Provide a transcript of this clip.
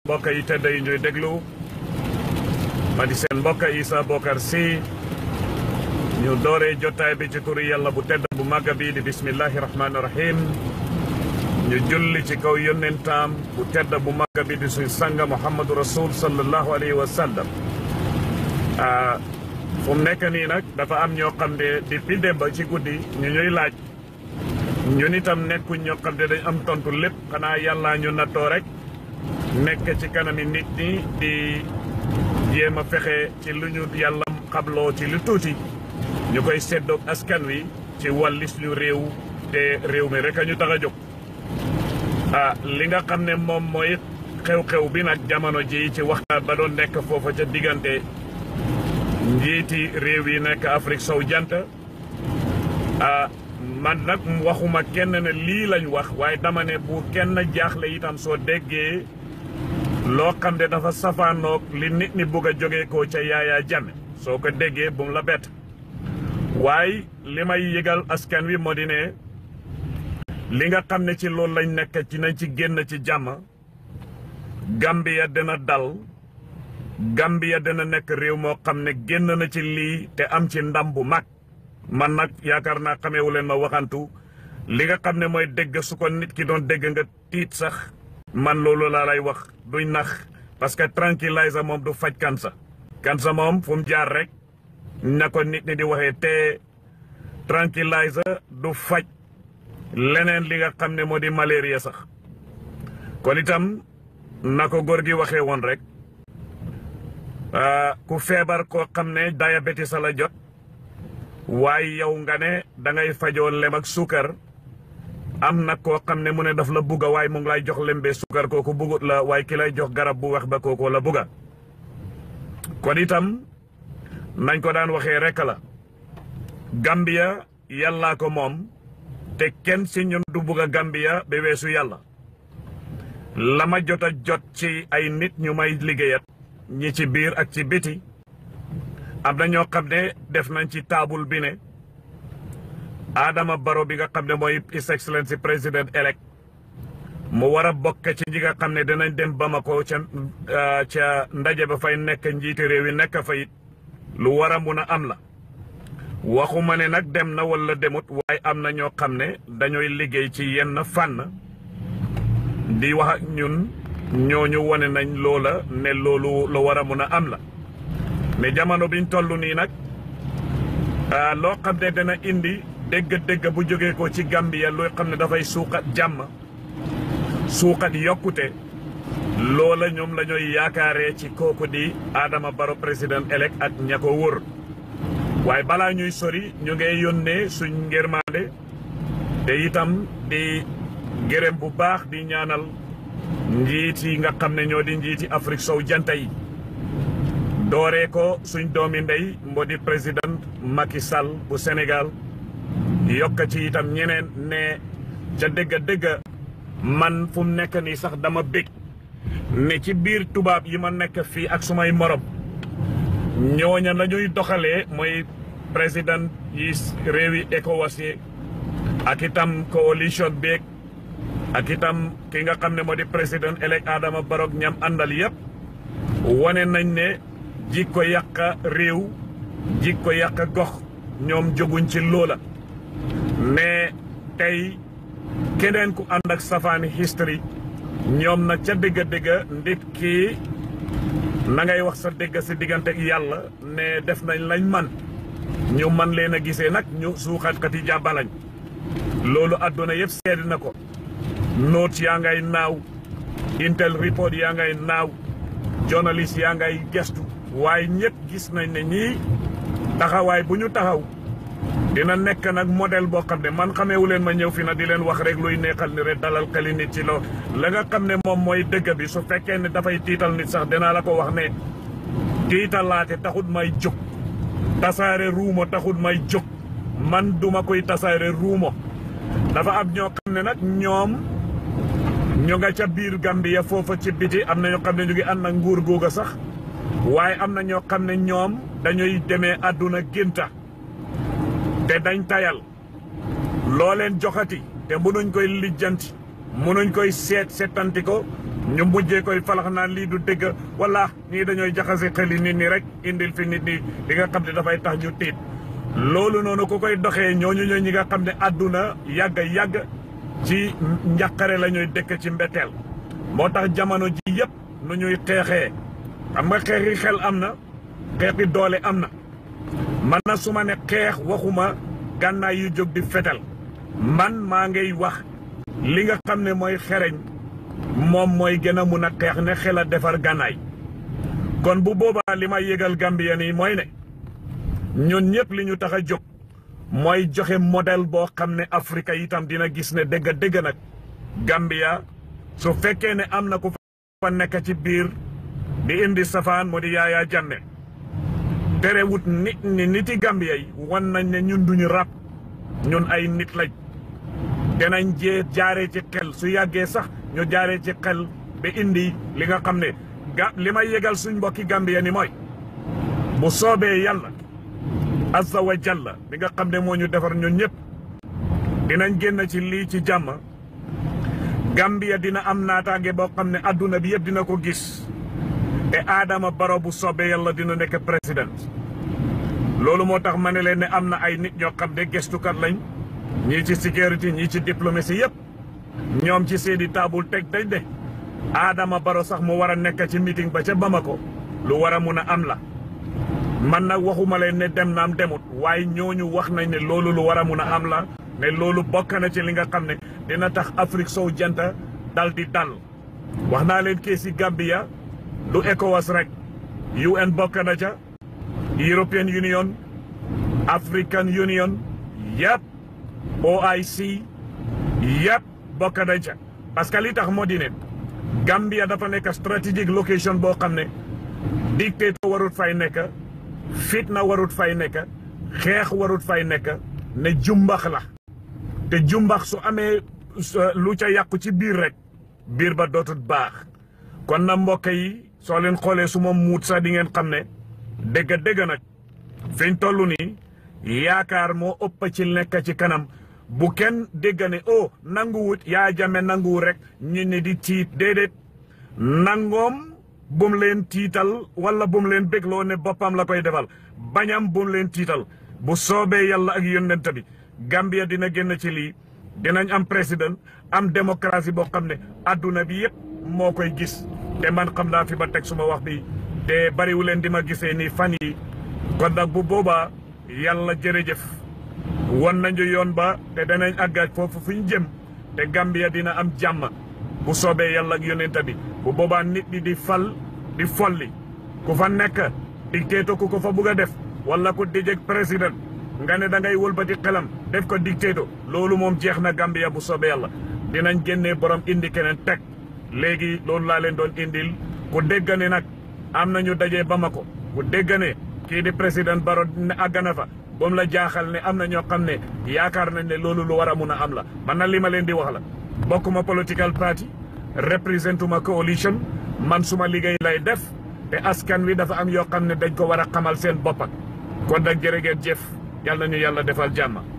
mbokk yi tedd yi ñuy déglu ma di seen mbokk Essa Bokarr Sy ñu dooree jotaay bi ci turi yàlla bu tedd bu màgg bi di bismillahi rahmaani rahim ñu julli ci kaw yónnentaam bu tedd bu màgg bi di suñ sanga muhammadu rasul sallallahu alayhi wa sallam fu mu nekk nii nag dafa am ñoo xam ne depuis démb ci guddi ñu ñuy laaj ñun itam nekkuñ ñoo xam ne dañ am tontu lépp xanaa yàlla ñu nattoo rek nekk ci kanami nit ñi di jéem a fexe ci lu ñu yàlla xabloo ci lu tuuti ñu koy seddoog askan wi ci wàllis ñu réew te réew mi rek a ñu tax a jóg ah li nga xam ne moom mooy xew-xew bi nag jamono ji ci waxtaan ba doon nekk foofa ca diggante njiiti réew yi nekk Afrique sow jant ah man nag waxuma kenn ne lii lañ wax waaye dama ne bu kenn jaaxle itam soo déggee loo xam ne dafa safaanoog li nit ñi bugg a jógee ko ca Yaya Jammeh soo ko déggee bu mu la bett waaye li may yëgal askan wi moo di ne li nga xam ne ci loolu lañ nekk ci nañ ci génn ci jàmm Gambia dina dal Gambia dina nekk réew moo xam ne génn na ci lii te am ci ndam bu mag man nag yaakaar naa xameewu leen ma waxantu li nga xam ne mooy dégg su ko nit ki doon dégg nga tiit sax man loolu laa lay wax duñ nax parce que tranquilliser moom du faj kansa kansa moom fu mu jaar rek na ko nit ñi di waxee te tranquilliser du faj leneen li nga xam ne moo di malaria sax kon itam na ko góor gi waxee woon rek ku feebar koo xam ne diabetes la jot waaye yow nga ne da ngay fajoo lem ak suukar am na koo xam ne mu ne daf la bugga waaye mu ngi lay jox lembe suukar kooku bugut la waaye ki lay jox garab bu wax ba kooku la bugga kon itam nañ ko daan waxee rek la Gambia yàllaa ko moom te kenn si ñun du bugga Gambia ba weesu yàlla la ma jot a jot ci ay nit ñu may liggéeyat ñi ci biir ak ci biti am na ñoo xam ne def nañ ci taabul bi ne Adama Barrow bi nga xam ne mooy His Excellency président elect mu war a bokk ci ñi nga xam ne dinañ dem Bamako ca ca ndaje ba fay nekk njiiti réew yi nekk fa it lu war a mun a am la waxuma ne nag dem na wala demut waaye am na ñoo xam ne dañooy liggéey ci yenn fànn di wax ak ñun ñooñu wane nañ loola ne loolu lu war a mun a am la mais jamono biñ toll nii nag loo xam ne dana indi dégg-dégg bu jógee ko ci Gambia loo xam ne dafay suuxat jàmm suuxat yokkute loola ñoom la ñooy yaakaaree ci kooku di Adama Barrow président elect ak ña ko wóor waaye balaa ñuy sori ñu ngay yónnee suñ ngërmaande te itam di gërëm bu baax di ñaanal njiit yi nga xam ne ñoo di njiiti Afrique sow janta yi dooree ko suñ doomi ndey moo di président Macky Sall bu Sénégal yokk ci itam ñeneen ne ca dëgga dëgga man fu mu nekk nii sax dama bég ne ci biir tubaab yi ma nekk fii ak sumay morom ñooña la ñuy doxalee mooy président yi réewi ECOWAS yi ak itam coalition beeg ak itam ki nga xam ne moo di président elect Adama Barrow ñam àndal yëpp wane nañ ne jikko yàq réew jikko yàq gox ñoom jóguñ ci loola mais tey keneen ku ànd ak safaani history ñoom nag ca dëgga dëgga ndit kii na ngay wax sa dëgg si diggante ak yàlla ne def nañ lañ man ñu man leen a gisee nag ñu suuxatkati jàbbalañ loolu àdduna yëpp seedi na ko note yaa ngay naaw intel report yaa ngay naaw journaliste yaa ngay gestu waaye ñëpp gis nañ ne ñii taxawaay bu ñu taxaw dina nekk nag modèle boo xam ne man xameewu leen ma ñëw fi na di leen wax rek luy neexal ni rek dalal xeli nit ci loo la nga xam ne moom mooy dëgg bi su fekkee ne dafay tiital nit sax dinaa la ko wax ne tiitalaate taxut may jóg tasaare ruumo taxut may jóg man duma koy tasaare ruumo dafa am ñoo xam ne nag ñoom ñu nga ca biir Gambia foofa ci biti am na ñoo xam ne ñu ngi ànd ak nguur googa sax waaye am na ñoo xam ne ñoom dañuy demee àdduna génta te dañ tayal loo leen joxati te mënuñ koy lijjanti mënuñ koy seet seetanti ko ñu mujjee koy falax naan lii du dëgg wala ñii dañooy jaxase xeli nit ñi rek indil fi nit ñi li nga xam ne dafay tax ñu tiit loolu noonu ku koy doxee ñooñu ñooy ñi nga xam ne àdduna yàgg yàgg ci njàqare la ñuy dëkk ci mbetteel moo tax jamono ji yëpp nu ñuy xeexee xam nga xeexi xel am na xeexi doole am na man na su ma ne xeex waxuma gànnaay yu jóg di fetal man maa ngay wax li nga xam ne mooy xereñ moom mooy gën a mun a xeex ne xel a defar gànnaay kon bu boobaa li may yëgal Gambien yi mooy ne ñun ñëpp li ñu tax a jóg mooy joxe modèle boo xam ne Afrique itam dina gis ne dëgg dëgg nag Gambia su fekkee ne am na ku fa nekk ci biir di indi safaan mu di Yaya Jammeh terewut nit ñi niti Gambia yi wan nañ ne ñun duñu rab ñun ay nit lañ dinañ jee jaaree ci xel su yàggee sax ñu jaaree ci xel ba indi li nga xam ne ga li may yëgal suñ mbokki Gambia ni mooy bu soobee yàlla azza wa jalla bi nga xam ne moo ñu defar ñun ñëpp dinañ génn ci lii ci jàmm Gambia dina am naataange boo xam ne adduna bi yëpp dina ko gis te Adama Barrow bu soobee yàlla dina nekk président loolu moo tax ma ne leen ne am na ay nit ñoo xam ne gestukat lañ ñii ci sécurité ñii ci diplomatie yëpp ñoom ci seeni taabul teg dañ de Adama Barrow sax mu war a nekk ci meeting ba ca Bamako lu war a mun a am la man nag waxuma leen ne dem naam demut waaye ñooñu wax nañ ne loolu lu war a mun a am la ne loolu bokk na ci li nga xam ne dina tax Afrique sow janta dal di dal wax naa leen kii si Gambia du ECOWAS rek UN bokk na ca European Union African Union yëpp OIC yëpp bokk nañ ca parce que li tax moo di ne Gambia dafa nekk strategic location boo xam ne dictateur warut fay nekk fitna warut fay nekk xeex warut fay nekk ne jumbax la te jumbax su amee lu ca yàqu ci biir rek biir ba dootut baax kon na mbokk yi soo leen xoolee su ma muut sax di ngeen xam ne dëgg dëgg nag fiñ toll nii yaakaar moo ëpp ci nekk ci kanam bu kenn dégg ne oh nanguwut yaa jame nanguwut rek ñu ne di tiit déedéet nangoom bum leen tiital wala bum leen bégloo ne boppam la koy defal bañam bum leen tiital bu soobee yàlla ak yónnent bi Gambia dina génn ci lii dinañ am président am démocratie boo xam ne adduna bi yëpp moo koy gis te man xam naa fi ba teg suma wax bi te bariwu leen di ma gisee nii fan yi kon nag bu boobaa yàlla jërëjëf won nañu yoon ba te danañ àggaaj foofu fu ñu jëm te Gambia dina am jàmm bu soobee yàlla ak yónnent bi bu boobaa nit ñi di fal di folli ku fa nekk dictateur ku ko fa bugg a def wala ku dijeg président nga ne da ngay wëlbati xelam def ko dictateur loolu moom jeex na Gambia bu soobee yàlla dinañ génnee borom indi keneen teg léegi loolu laa leen doon indil ku dégg ne nag am nañu dajee Bamako ku dégg ne kii di président Barrow ne àgg na fa ba mu la jaaxal ne am na ñoo xam ne yaakaar nañ ne loolu lu war a mun a am la man na li ma leen di wax la bokkuma political party représentuma coalition man suma liggéey lay def te askan wi dafa am yoo xam ne dañ ko war a xamal seen boppak kon nag jërë ngeen jëf yàlla na ñu yàlla defal jàmm